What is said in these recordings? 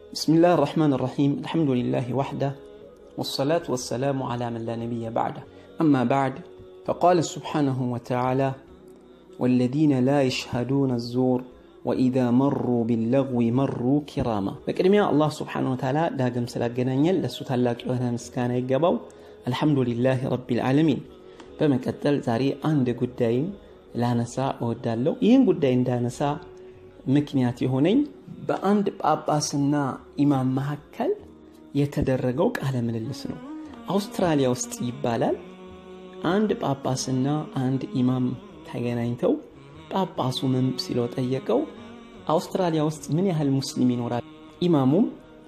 بسم الله الرحمن الرحيم الحمد لله وحده والصلاة والسلام على من لا نبي بعده أما بعد فقال سبحانه وتعالى والذين لا يشهدون الزور وإذا مروا باللغو مروا كراما بقدميا الله سبحانه وتعالى داقم سلاقنانيا لسو تلاك يوهنا مسكانا يقبو الحمد لله رب العالمين በመቀጠል ዛሬ አንድ ጉዳይን ላነሳ እወዳለሁ ይህን ጉዳይ እንዳነሳ ምክንያት የሆነኝ በአንድ ጳጳስና ኢማም መካከል የተደረገው ቃለ ምልልስ ነው አውስትራሊያ ውስጥ ይባላል አንድ ጳጳስና አንድ ኢማም ተገናኝተው ጳጳሱ ምን ሲለው ጠየቀው አውስትራሊያ ውስጥ ምን ያህል ሙስሊም ይኖራል ኢማሙም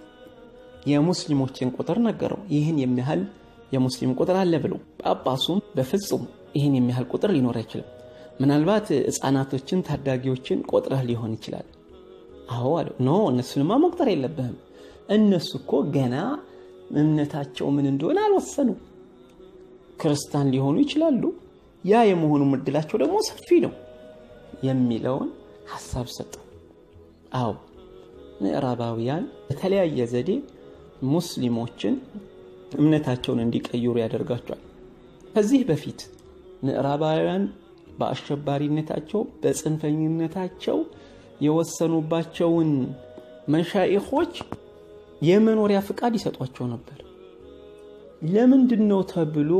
የሙስሊሞችን ቁጥር ነገረው ይህን የሚያህል የሙስሊም ቁጥር አለ ብሎ ጳጳሱም በፍጹም ይህን የሚያህል ቁጥር ሊኖር አይችልም ምናልባት ህፃናቶችን ታዳጊዎችን ቆጥረህ ሊሆን ይችላል አዎ አለው ኖ እነሱንማ መቁጠር የለብህም እነሱ እኮ ገና እምነታቸው ምን እንደሆነ አልወሰኑ ክርስቲያን ሊሆኑ ይችላሉ ያ የመሆኑ እድላቸው ደግሞ ሰፊ ነው የሚለውን ሀሳብ ሰጠው አዎ ምዕራባውያን በተለያየ ዘዴ ሙስሊሞችን እምነታቸውን እንዲቀይሩ ያደርጋቸዋል ከዚህ በፊት ምዕራባውያን በአሸባሪነታቸው በጽንፈኝነታቸው የወሰኑባቸውን መሻይኾች የመኖሪያ ፍቃድ ይሰጧቸው ነበር ለምንድን ነው ተብሎ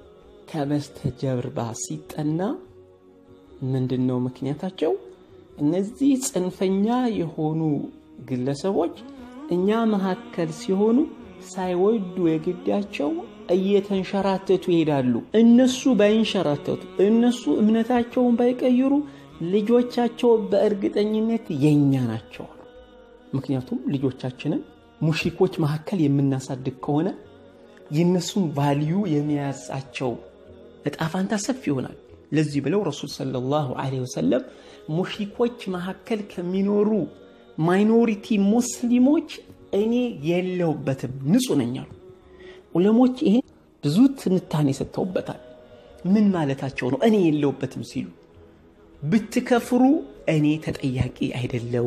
ከበስተጀርባ ሲጠና ምንድን ነው ምክንያታቸው እነዚህ ጽንፈኛ የሆኑ ግለሰቦች እኛ መካከል ሲሆኑ ሳይወዱ የግዳቸው እየተንሸራተቱ ይሄዳሉ እነሱ ባይንሸራተቱ እነሱ እምነታቸውን ባይቀይሩ ልጆቻቸው በእርግጠኝነት የኛ ናቸው ምክንያቱም ልጆቻችንን ሙሽሪኮች መካከል የምናሳድግ ከሆነ የእነሱን ቫልዩ የሚያዛቸው እጣፋንታ ሰፊ ይሆናል ለዚህ ብለው ረሱል ሰለላሁ ዐለይሂ ወሰለም ሙሽሪኮች መካከል ከሚኖሩ ማይኖሪቲ ሙስሊሞች እኔ የለውበትም ንጹህ ነኝ አሉ ዑለሞች ይሄ ብዙ ትንታኔ ሰጥተውበታል ምን ማለታቸው ነው እኔ የለውበትም ሲሉ ብትከፍሩ እኔ ተጠያቂ አይደለው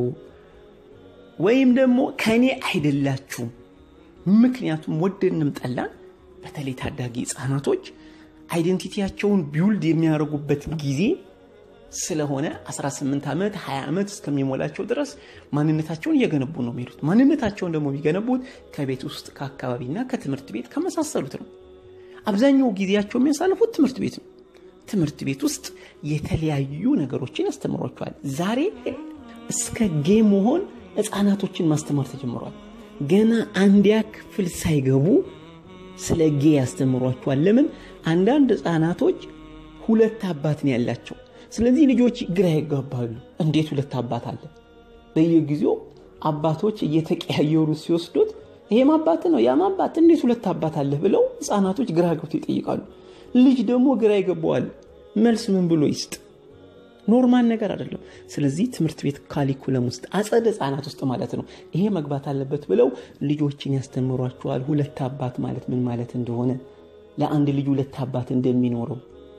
ወይም ደግሞ ከእኔ አይደላችሁም ምክንያቱም ወደንም ጠላን በተለይ ታዳጊ ህፃናቶች አይደንቲቲያቸውን ቢውልድ የሚያደርጉበት ጊዜ ስለሆነ 18 ዓመት 20 ዓመት እስከሚሞላቸው ድረስ ማንነታቸውን እየገነቡ ነው የሚሄዱት ማንነታቸውን ደግሞ የሚገነቡት ከቤት ውስጥ ከአካባቢና ከትምህርት ቤት ከመሳሰሉት ነው አብዛኛው ጊዜያቸው የሚያሳልፉት ትምህርት ቤት ነው ትምህርት ቤት ውስጥ የተለያዩ ነገሮችን ያስተምሯቸዋል ዛሬ እስከ ጌ መሆን ህፃናቶችን ማስተማር ተጀምሯል ገና አንዲያ ክፍል ሳይገቡ ስለ ጌ ያስተምሯቸዋል ለምን አንዳንድ ህፃናቶች ሁለት አባት ነው ያላቸው ስለዚህ ልጆች ግራ ይጋባሉ እንዴት ሁለት አባት አለ በየጊዜው አባቶች እየተቀያየሩ ሲወስዱት ይሄም አባት ነው ያም አባት እንዴት ሁለት አባት አለ ብለው ህፃናቶች ግራ ገብቶ ይጠይቃሉ ልጅ ደግሞ ግራ ይገባዋል መልስ ምን ብሎ ይስጥ ኖርማል ነገር አይደለም ስለዚህ ትምህርት ቤት ካሊኩለም ውስጥ አጸደ ህፃናት ውስጥ ማለት ነው ይሄ መግባት አለበት ብለው ልጆችን ያስተምሯቸዋል ሁለት አባት ማለት ምን ማለት እንደሆነ ለአንድ ልጅ ሁለት አባት እንደሚኖረው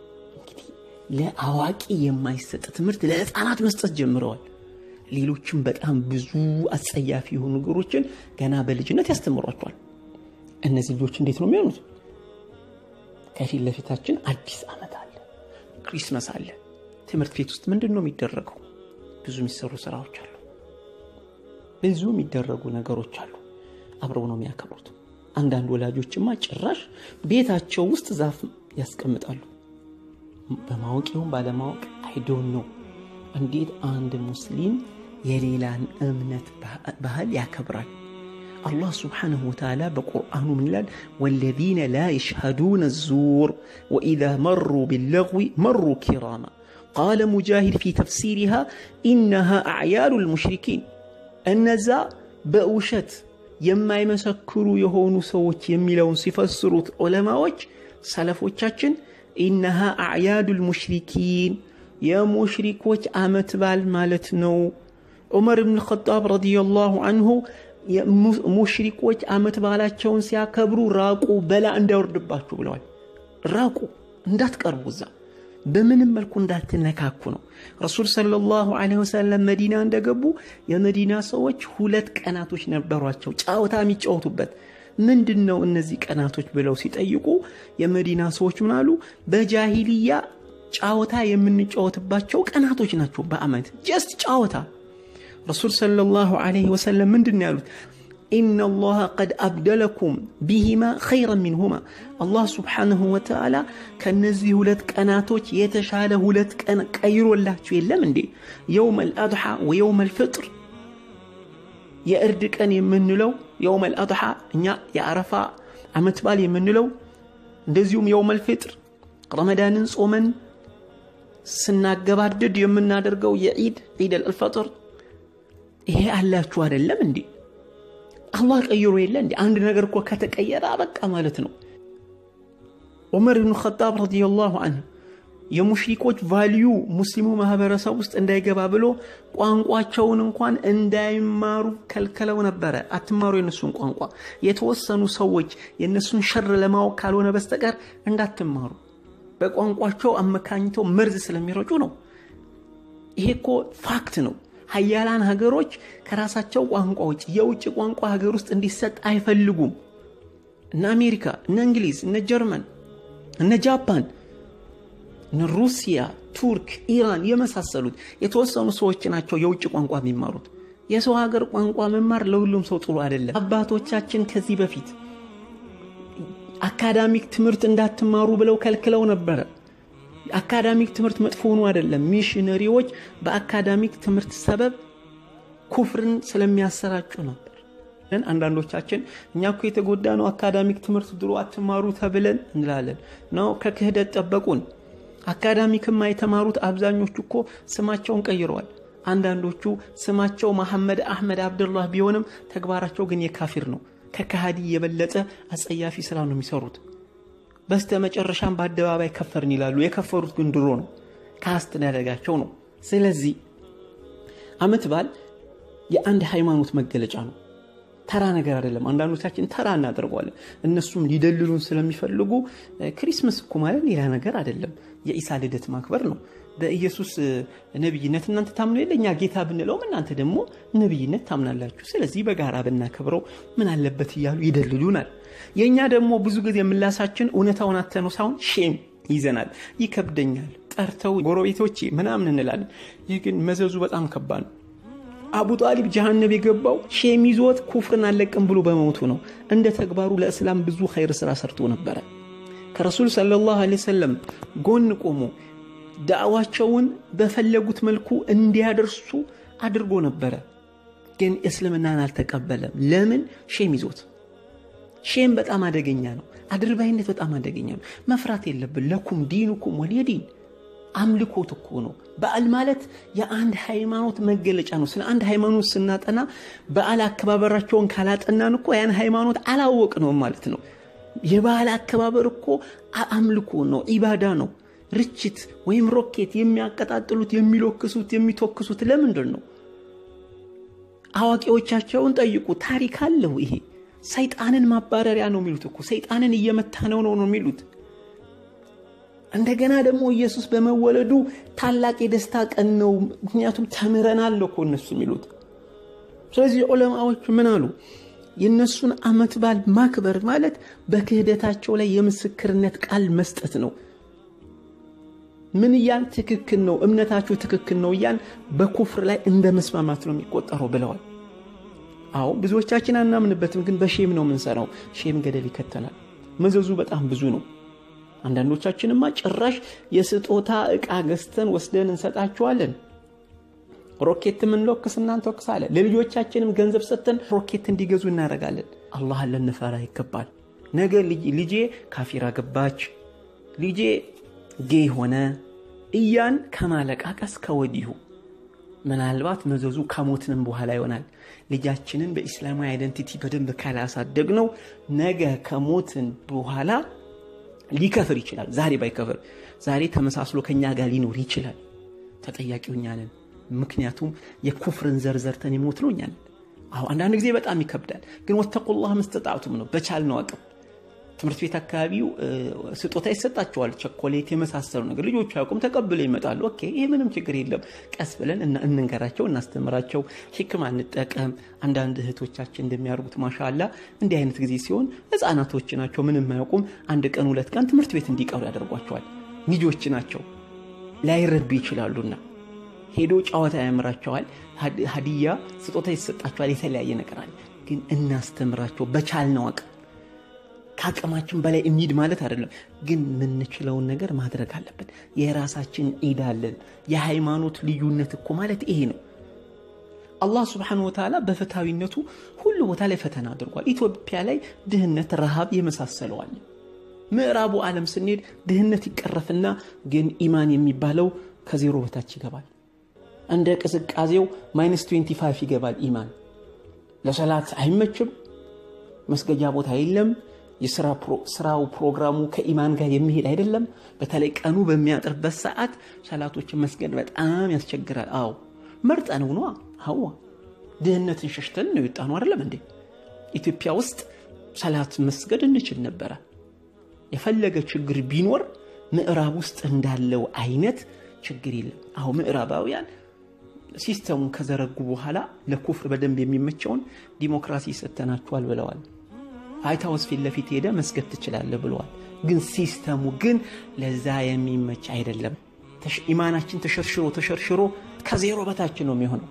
ለአዋቂ የማይሰጥ ትምህርት ለህፃናት መስጠት ጀምረዋል ሌሎችም በጣም ብዙ አጸያፊ የሆኑ ነገሮችን ገና በልጅነት ያስተምሯቸዋል እነዚህ ልጆች እንዴት ነው የሚሆኑት ከፊት ለፊታችን አዲስ ዓመት አለ ክሪስመስ አለ ትምህርት ቤት ውስጥ ምንድን ነው የሚደረገው ብዙ የሚሰሩ ስራዎች አሉ ብዙ የሚደረጉ ነገሮች አሉ አብረው ነው የሚያከብሩት አንዳንድ ወላጆችማ ጭራሽ ቤታቸው ውስጥ ዛፍ ያስቀምጣሉ በማወቅ ይሁን ባለማወቅ አይዶን ነው እንዴት አንድ ሙስሊም የሌላን እምነት ባህል ያከብራል አላህ ስብሓንሁ ወተዓላ በቁርአኑ ምን ይላል ወለዚነ ላ የሽሃዱነ ዙር ወኢዛ መሩ ቢለغዊ መሩ ኪራማ ቃለ ሙጃሂድ ፊ ተፍሲሪሃ ኢነሃ አዕያሉ ልሙሽሪኪን እነዛ በውሸት የማይመሰክሩ የሆኑ ሰዎች የሚለውን ሲፈስሩት ዑለማዎች ሰለፎቻችን ኢነሃ አዕያዱ ልሙሽሪኪን የሙሽሪኮች አመት ባል ማለት ነው ዑመር ብን ኸጣብ ረዲየላሁ አንሁ ሙሽሪኮች አመት ባላቸውን ሲያከብሩ ራቁ በላ እንዳይወርድባችሁ ብለዋል ራቁ እንዳትቀርቡ እዛ በምንም መልኩ እንዳትነካኩ ነው። ረሱል ሰለላሁ ዐለይሂ ወሰለም መዲና እንደገቡ የመዲና ሰዎች ሁለት ቀናቶች ነበሯቸው ጨዋታ የሚጫወቱበት። ምንድን ነው እነዚህ ቀናቶች ብለው ሲጠይቁ የመዲና ሰዎች ምን አሉ? በጃሂልያ ጨዋታ የምንጫወትባቸው ቀናቶች ናቸው በአመት ጀስት ጨዋታ። ረሱል ሰለላሁ ዐለይሂ ወሰለም ምንድን ነው ያሉት? ኢነ ላሀ ቀድ አብደለኩም ቢሂማ ኸይረን ሚንሁማ አላህ ስብሓንሁ ወተዓላ ከነዚህ ሁለት ቀናቶች የተሻለ ሁለት ቀን ቀይሮላችሁ የለም እንዴ? የውም አልአድሓ ወየውም አልፍጥር የእርድ ቀን የምንለው የውም አልአድሓ እኛ የአረፋ ዓመት በዓል የምንለው እንደዚሁም የውም አልፍጥር ረመዳንን ጾመን ስናገባድድ የምናደርገው የዒድ ዒድ አልፈጥር ይሄ አላችሁ አይደለም እንዴ? አላህ ቀይሮ የለ እንዲ አንድ ነገር እኮ ከተቀየረ አበቃ ማለት ነው። ዑመር ብኑ ኸጣብ ረዲየላሁ አንሁ የሙሽሪኮች ቫልዩ ሙስሊሙ ማህበረሰብ ውስጥ እንዳይገባ ብሎ ቋንቋቸውን እንኳን እንዳይማሩ ከልከለው ነበረ። አትማሩ የነሱን ቋንቋ፣ የተወሰኑ ሰዎች የነሱን ሸር ለማወቅ ካልሆነ በስተቀር እንዳትማሩ፣ በቋንቋቸው አመካኝተው መርዝ ስለሚረጩ ነው። ይሄ እኮ ፋክት ነው። ሀያላን ሀገሮች ከራሳቸው ቋንቋ ውጭ የውጭ ቋንቋ ሀገር ውስጥ እንዲሰጥ አይፈልጉም። እነ አሜሪካ፣ እነ እንግሊዝ፣ እነ ጀርመን፣ እነ ጃፓን፣ እነ ሩሲያ፣ ቱርክ፣ ኢራን የመሳሰሉት የተወሰኑ ሰዎች ናቸው የውጭ ቋንቋ የሚማሩት። የሰው ሀገር ቋንቋ መማር ለሁሉም ሰው ጥሩ አይደለም። አባቶቻችን ከዚህ በፊት አካዳሚክ ትምህርት እንዳትማሩ ብለው ከልክለው ነበረ። አካዳሚክ ትምህርት መጥፎ ሆኖ አይደለም። ሚሽነሪዎች በአካዳሚክ ትምህርት ሰበብ ኩፍርን ስለሚያሰራጩ ነበር። አንዳንዶቻችን እኛ እኮ የተጎዳ ነው አካዳሚክ ትምህርት ድሮ አትማሩ ተብለን እንላለን ነው። ከክህደት ጠበቁን። አካዳሚክማ የተማሩት አብዛኞቹ እኮ ስማቸውን ቀይረዋል። አንዳንዶቹ ስማቸው መሐመድ አሕመድ አብደላህ ቢሆንም ተግባራቸው ግን የካፊር ነው። ከካሃዲ የበለጠ አጸያፊ ስራ ነው የሚሰሩት። በስተ መጨረሻም በአደባባይ ከፈርን ይላሉ። የከፈሩት ግን ድሮ ነው፣ ከአስተዳደጋቸው ነው። ስለዚህ አመት በዓል የአንድ ሃይማኖት መገለጫ ነው። ተራ ነገር አይደለም። አንዳንዶቻችን ተራ እናደርገዋለን። እነሱም ሊደልሉን ስለሚፈልጉ ክሪስመስ እኮ ማለት ሌላ ነገር አይደለም። የኢሳ ልደት ማክበር ነው። በኢየሱስ ነቢይነት እናንተ ታምኑ የለ እኛ ጌታ ብንለውም እናንተ ደግሞ ነቢይነት ታምናላችሁ። ስለዚህ በጋራ ብናከብረው ምን አለበት እያሉ ይደልሉናል። የእኛ ደግሞ ብዙ ጊዜ ምላሳችን እውነታውን አተነው ሳይሆን ሼም ይዘናል። ይከብደኛል፣ ጠርተው ጎረቤቶቼ ምናምን እንላለን። ይህ ግን መዘዙ በጣም ከባድ ነው። አቡ ጣሊብ ጀሃነብ የገባው ሼም ይዞት ኩፍርን አለቅም ብሎ በመሞቱ ነው። እንደ ተግባሩ ለእስላም ብዙ ኸይር ስራ ሰርቶ ነበረ። ከረሱል ሰለላሁ ዐለይሂ ወሰለም ጎን ቆሞ ዳዕዋቸውን በፈለጉት መልኩ እንዲያደርሱ አድርጎ ነበረ። ግን እስልምናን አልተቀበለም። ለምን? ሼም ይዞት። ሼም በጣም አደገኛ ነው። አድርባይነት በጣም አደገኛ ነው። መፍራት የለብን። ለኩም ዲኑኩም ወሊየ ዲን አምልኮት እኮ ነው። በዓል ማለት የአንድ ሃይማኖት መገለጫ ነው። ስለ አንድ ሃይማኖት ስናጠና በዓል አከባበራቸውን ካላጠናን እኮ ያን ሃይማኖት አላወቅ ነው ማለት ነው። የበዓል አከባበር እኮ አምልኮ ነው፣ ኢባዳ ነው። ርችት ወይም ሮኬት የሚያቀጣጥሉት የሚሎክሱት የሚተኩሱት ለምንድን ነው? አዋቂዎቻቸውን ጠይቁ። ታሪክ አለው ይሄ። ሰይጣንን ማባረሪያ ነው የሚሉት እኮ ሰይጣንን እየመታ ነው ነው ነው የሚሉት። እንደገና ደግሞ ኢየሱስ በመወለዱ ታላቅ የደስታ ቀን ነው፣ ምክንያቱም ተምረናል እኮ እነሱ የሚሉት። ስለዚህ ዑለማዎች ምን አሉ? የእነሱን ዓመት በዓል ማክበር ማለት በክህደታቸው ላይ የምስክርነት ቃል መስጠት ነው። ምን እያን ትክክል ነው፣ እምነታችሁ ትክክል ነው እያን በኩፍር ላይ እንደ መስማማት ነው የሚቆጠረው ብለዋል። አዎ ብዙዎቻችን አናምንበትም፣ ግን በሼም ነው የምንሰራው። ሼም ገደል ይከተላል። መዘዙ በጣም ብዙ ነው። አንዳንዶቻችንማ ጭራሽ የስጦታ ዕቃ ገዝተን ወስደን እንሰጣቸዋለን። ሮኬት የምንለክስ እናንተወክሳለን። ለልጆቻችንም ገንዘብ ሰጥተን ሮኬት እንዲገዙ እናደርጋለን። አላህን ልንፈራ ይገባል። ነገ ልጄ ካፊራ ገባች፣ ልጄ ጌ ሆነ እያን ከማለቃቀስ ከወዲሁ ምናልባት መዘዙ ከሞትንም በኋላ ይሆናል። ልጃችንን በኢስላማዊ አይደንቲቲ በደንብ ካላሳደግ ነው ነገ ከሞትን በኋላ ሊከፍር ይችላል። ዛሬ ባይከፍር ዛሬ ተመሳስሎ ከኛ ጋር ሊኖር ይችላል። ተጠያቂው እኛ ነን። ምክንያቱም የኩፍርን ዘርዘርተን የሞት ነው እኛ ነን። አሁ አንዳንድ ጊዜ በጣም ይከብዳል፣ ግን ወተቁላህ መስተጣዕቱም ነው በቻልነው አቅም ትምህርት ቤት አካባቢው ስጦታ ይሰጣቸዋል፣ ቸኮሌት የመሳሰሉ ነገር ልጆቹ አያውቁም፣ ተቀብለው ይመጣሉ። ኦኬ ይሄ ምንም ችግር የለም። ቀስ ብለን እንንገራቸው፣ እናስተምራቸው፣ ሂክማ እንጠቀም። አንዳንድ እህቶቻችን እንደሚያደርጉት ማሻላ እንዲህ አይነት ጊዜ ሲሆን ህፃናቶች ናቸው፣ ምንም አያውቁም። አንድ ቀን ሁለት ቀን ትምህርት ቤት እንዲቀሩ ያደርጓቸዋል። ልጆች ናቸው፣ ላይረዱ ይችላሉና ሄዶ ጨዋታ ያምራቸዋል። ሀዲያ ስጦታ ይሰጣቸዋል። የተለያየ ነገር አለ። ግን እናስተምራቸው በቻልነው አቅም ከአቅማችን በላይ እንሂድ ማለት አይደለም፣ ግን የምንችለውን ነገር ማድረግ አለብን። የራሳችን ዒድ አለን። የሃይማኖት ልዩነት እኮ ማለት ይሄ ነው። አላህ ስብሓነሁ ወተዓላ በፍትሃዊነቱ ሁሉ ቦታ ላይ ፈተና አድርጓል። ኢትዮጵያ ላይ ድህነት፣ ረሃብ የመሳሰለዋል። ምዕራቡ ዓለም ስንሄድ ድህነት ይቀረፍና ግን ኢማን የሚባለው ከዜሮ በታች ይገባል። እንደ ቅዝቃዜው ማይነስ 25 ይገባል። ኢማን ለሰላት አይመችም። መስገጃ ቦታ የለም። የስራው ፕሮግራሙ ከኢማን ጋር የሚሄድ አይደለም። በተለይ ቀኑ በሚያጥርበት ሰዓት ሰላቶችን መስገድ በጣም ያስቸግራል። አዎ መርጠን ነው አዋ ድህነትን ሸሽተን ነው የወጣ ነው አይደለም እንዴ? ኢትዮጵያ ውስጥ ሰላት መስገድ እንችል ነበረ። የፈለገ ችግር ቢኖር ምዕራብ ውስጥ እንዳለው አይነት ችግር የለም። አሁ ምዕራባውያን ሲስተሙን ከዘረጉ በኋላ ለኩፍር በደንብ የሚመቸውን ዲሞክራሲ ሰተናችኋል ብለዋል። ዋይት ሀውስ ፊት ለፊት ሄደ መስገድ ትችላለህ ብለዋል። ግን ሲስተሙ ግን ለዛ የሚመች አይደለም። ኢማናችን ተሸርሽሮ ተሸርሽሮ ከዜሮ በታችን ነው የሚሆነው።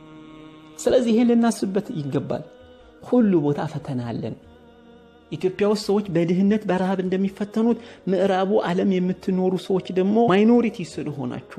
ስለዚህ ይሄን ልናስብበት ይገባል። ሁሉ ቦታ ፈተና አለን። ኢትዮጵያ ውስጥ ሰዎች በድህነት በረሃብ እንደሚፈተኑት ምዕራቡ ዓለም የምትኖሩ ሰዎች ደግሞ ማይኖሪቲ ስለሆናችሁ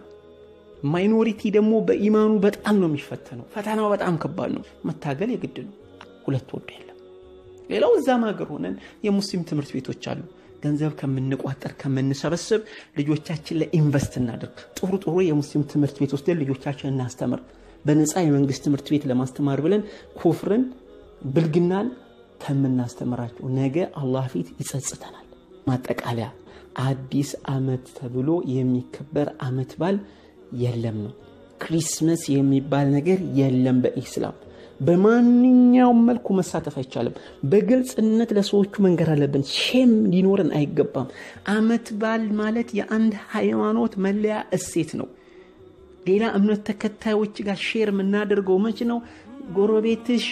ማይኖሪቲ ደግሞ በኢማኑ በጣም ነው የሚፈተነው። ፈተናው በጣም ከባድ ነው። መታገል የግድ ነው። ሁለት ወዶ የለም። ሌላው እዛም ሀገር ሆነን የሙስሊም ትምህርት ቤቶች አሉ። ገንዘብ ከምንቋጠር ከምንሰበስብ ልጆቻችን ላይ ኢንቨስት እናድርግ። ጥሩ ጥሩ የሙስሊም ትምህርት ቤት ወስደን ልጆቻችን እናስተምር። በነፃ የመንግስት ትምህርት ቤት ለማስተማር ብለን ኩፍርን፣ ብልግናን ከምናስተምራቸው ነገ አላህ ፊት ይጸጽተናል። ማጠቃለያ አዲስ ዓመት ተብሎ የሚከበር ዓመት በዓል የለም ነው። ክሪስመስ የሚባል ነገር የለም በኢስላም። በማንኛውም መልኩ መሳተፍ አይቻልም። በግልጽነት ለሰዎቹ መንገር አለብን። ሼም ሊኖረን አይገባም። ዓመት በዓል ማለት የአንድ ሃይማኖት መለያ እሴት ነው። ሌላ እምነት ተከታዮች ጋር ሼር የምናደርገው መች ነው? ጎረቤትሽ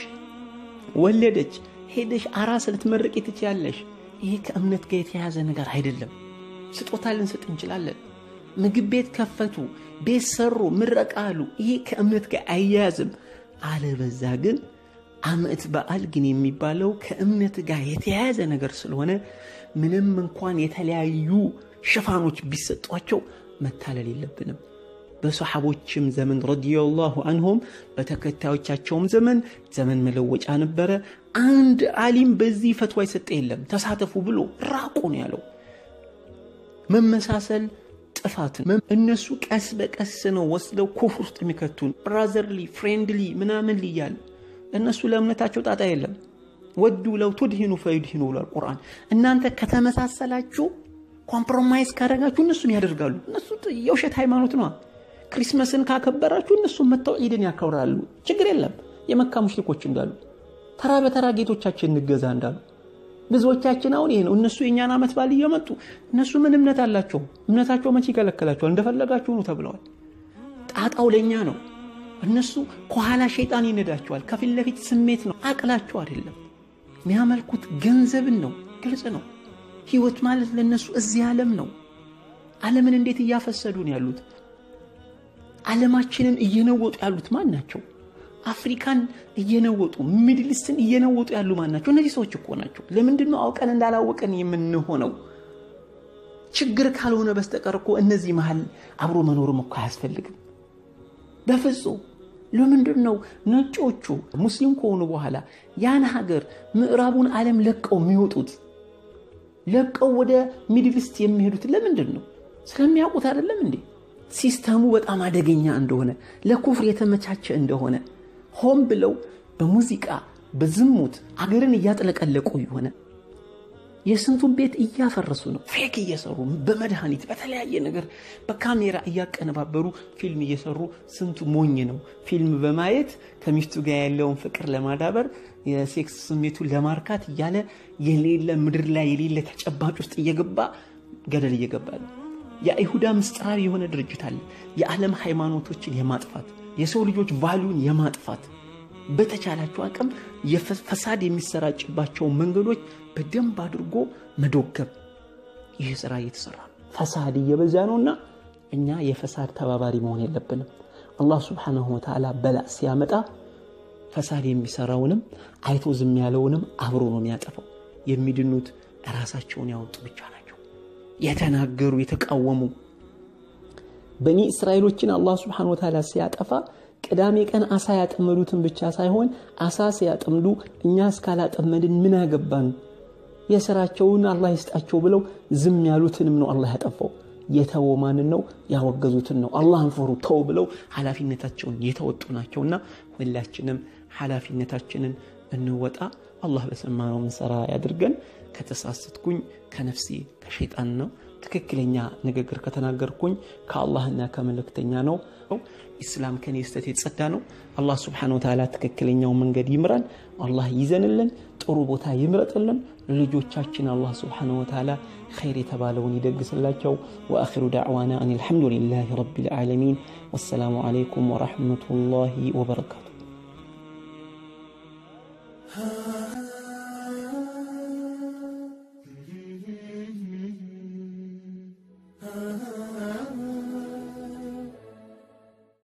ወለደች ሄደሽ አራስ ልትመርቂ ትችያለሽ። ይሄ ከእምነት ጋር የተያዘ ነገር አይደለም። ስጦታ ልንሰጥ እንችላለን። ምግብ ቤት ከፈቱ፣ ቤት ሰሩ፣ ምረቃ አሉ። ይሄ ከእምነት ጋር አያያዝም። አለበዛ ግን ዓመት በዓል ግን የሚባለው ከእምነት ጋር የተያያዘ ነገር ስለሆነ ምንም እንኳን የተለያዩ ሽፋኖች ቢሰጧቸው መታለል የለብንም። በሰሓቦችም ዘመን ረዲየላሁ አንሁም በተከታዮቻቸውም ዘመን ዘመን መለወጫ ነበረ። አንድ አሊም በዚህ ፈትዋ የሰጠ የለም። ተሳተፉ ብሎ ራቁ ነው ያለው። መመሳሰል ጥፋትን እነሱ ቀስ በቀስ ነው ወስደው ኩፍር ውስጥ የሚከቱን ብራዘርሊ ፍሬንድሊ ምናምን ልያል እነሱ ለእምነታቸው ጣጣ የለም። ወዱ ለው ቱድሂኑ ፈዩድሂኑ ብሏል ቁርአን። እናንተ ከተመሳሰላችሁ ኮምፕሮማይዝ ካደረጋችሁ እነሱም ያደርጋሉ። እነሱ የውሸት ሃይማኖት ነዋ። ክሪስመስን ካከበራችሁ እነሱም መጥተው ዒድን ያከብራሉ። ችግር የለም። የመካ ሙሽሪኮች እንዳሉ ተራ በተራ ጌቶቻችን እንገዛ እንዳሉ ብዙዎቻችን አሁን ይሄ ነው። እነሱ የእኛን ዓመት በዓል እየመጡ እነሱ ምን እምነት አላቸው? እምነታቸው መቼ ይከለከላቸዋል? እንደፈለጋችሁ ነው ተብለዋል። ጣጣው ለእኛ ነው። እነሱ ከኋላ ሸይጣን ይነዳቸዋል። ከፊት ለፊት ስሜት ነው፣ አቅላቸው አይደለም። የሚያመልኩት ገንዘብን ነው። ግልጽ ነው። ህይወት ማለት ለእነሱ እዚህ ዓለም ነው። ዓለምን እንዴት እያፈሰዱ ነው ያሉት? ዓለማችንን እየነወጡ ያሉት ማን ናቸው? አፍሪካን እየነወጡ ሚድልስትን እየነወጡ ያሉ ማን ናቸው? እነዚህ ሰዎች እኮ ናቸው። ለምንድን ነው አውቀን እንዳላወቀን የምንሆነው? ችግር ካልሆነ በስተቀር እኮ እነዚህ መሀል አብሮ መኖርም እኮ አያስፈልግም በፍጹም። ለምንድን ነው ነጮቹ ሙስሊም ከሆኑ በኋላ ያን ሀገር ምዕራቡን ዓለም ለቀው የሚወጡት? ለቀው ወደ ሚድልስት የሚሄዱት ለምንድን ነው? ስለሚያውቁት አይደለም እንዴ? ሲስተሙ በጣም አደገኛ እንደሆነ ለኩፍር የተመቻቸ እንደሆነ ሆን ብለው በሙዚቃ በዝሙት አገርን እያጥለቀለቁ የሆነ የስንቱን ቤት እያፈረሱ ነው። ፌክ እየሰሩ በመድኃኒት በተለያየ ነገር በካሜራ እያቀነባበሩ ፊልም እየሰሩ ስንቱ ሞኝ ነው ፊልም በማየት ከሚስቱ ጋር ያለውን ፍቅር ለማዳበር የሴክስ ስሜቱን ለማርካት እያለ የሌለ ምድር ላይ የሌለ ተጨባጭ ውስጥ እየገባ ገደል እየገባ ነው። የአይሁዳ ምስጢራዊ የሆነ ድርጅት አለ። የዓለም ሃይማኖቶችን የማጥፋት የሰው ልጆች ቫሉን የማጥፋት በተቻላቸው አቅም ፈሳድ የሚሰራጭባቸውን መንገዶች በደንብ አድርጎ መዶገብ ይህ ስራ እየተሰራ ነው። ፈሳድ እየበዛ ነውና እኛ የፈሳድ ተባባሪ መሆን የለብንም። አላህ ስብሓነሁ ወተዓላ በላ ሲያመጣ ፈሳድ የሚሰራውንም አይቶ ዝም ያለውንም አብሮ ነው የሚያጠፋው። የሚድኑት ራሳቸውን ያወጡ ብቻ ናቸው። የተናገሩ የተቃወሙ በኒ እስራኤሎችን አላህ ስብሓነሁ ወተዓላ ሲያጠፋ ቅዳሜ ቀን አሳ ያጠመዱትን ብቻ ሳይሆን አሳ ሲያጠምዱ እኛ እስካላጠመድን ምን አገባን፣ የስራቸውን አላህ ይስጣቸው ብለው ዝም ያሉትንም ነው አላህ ያጠፋው። የተወው ማንን ነው? ያወገዙትን ነው። አላህን ፍሩ ተው ብለው ኃላፊነታቸውን የተወጡ ናቸውና ሁላችንም ኃላፊነታችንን እንወጣ። አላህ በሰማነው ምንሰራ ያድርገን። ከተሳሳትኩኝ ከነፍሴ ከሸይጣን ነው። ትክክለኛ ንግግር ከተናገርኩኝ ከአላህና ከመልእክተኛ ነው። ኢስላም ከኔ ስተት የተጸዳ ነው። አላህ ስብሓነሁ ወተዓላ ትክክለኛው መንገድ ይምራን። አላህ ይዘንልን፣ ጥሩ ቦታ ይምረጥልን። ልጆቻችን አላህ ስብሓነሁ ወተዓላ ኸይር የተባለውን ይደግስላቸው። ወአኺሩ ዳዕዋና አን አልሐምዱሊላሂ ረቢል ዓለሚን። ወሰላሙ ዓለይኩም ወረሕመቱላሂ ወበረካቱ።